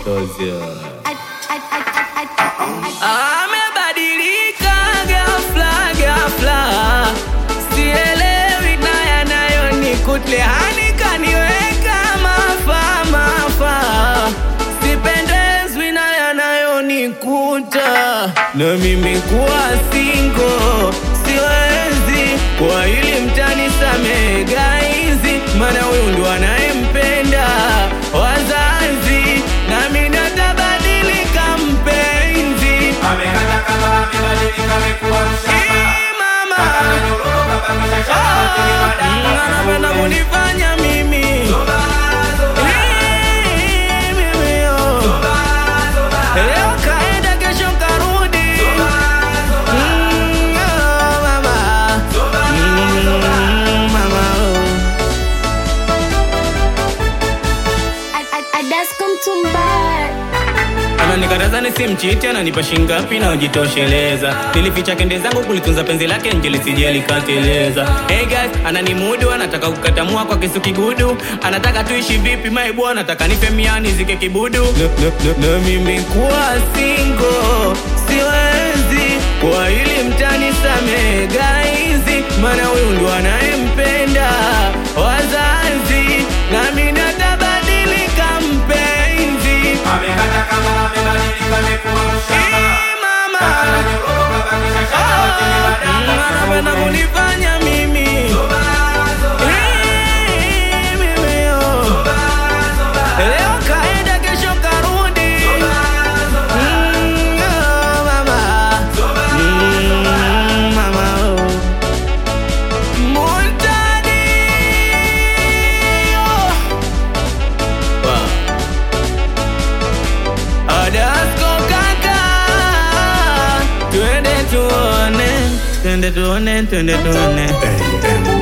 Amebadilika ghafla ghafla, sielewi na yanayonikuta, hani kaniweka mafa mafa, sipendezwi na yanayonikuta, na mimi kuwa single siwezi, kwa hili mtanisamehe guys, maana huyu ndo anayempenda wazazi, nami natabadilika mpenzi Amekata kama amebadilika amekuwa mshamba. Ee, mama Ananyororoka kabisa shamba chini madanga. anapenda kunifanya mimi Zoba, zoba, Ee, mimi, oh. zoba, zoba, leo kaenda kesho karudi zoba, Mm, oh, mama zoba, Mm, mama oh. Adasko Mtumba Ananikataza nisimchiti, ananipa shingapi na ujitosheleza. Nilificha kende zangu kulitunza penzi lake nje lisije likateleza. Hey guys, ananimudu, anataka kukatamua kwa kisu kigudu, anataka tuishi vipi maibu, anataka nife miani zike kibudu. Na, na, na, na mimi kuwa single siwezi, kwa hili mtanisamehe guys, maana huyu ndo anayempenda wazazi, nami natabadilika mpenzi. Amekata kama amebadilika amekuwa mshamba. Ee, mama Ananyororoka kabisa shamba chini madanga. anapenda kunifanya mimi Zoba, zoba, Ee, mimi, oh. zoba, zoba, leo kaenda kesho karudi Mm, oh, mama Mm, mama oh. Muntadi, oh. Wow. Adasko kaka, twende tuone, twende tuone, twende tuone.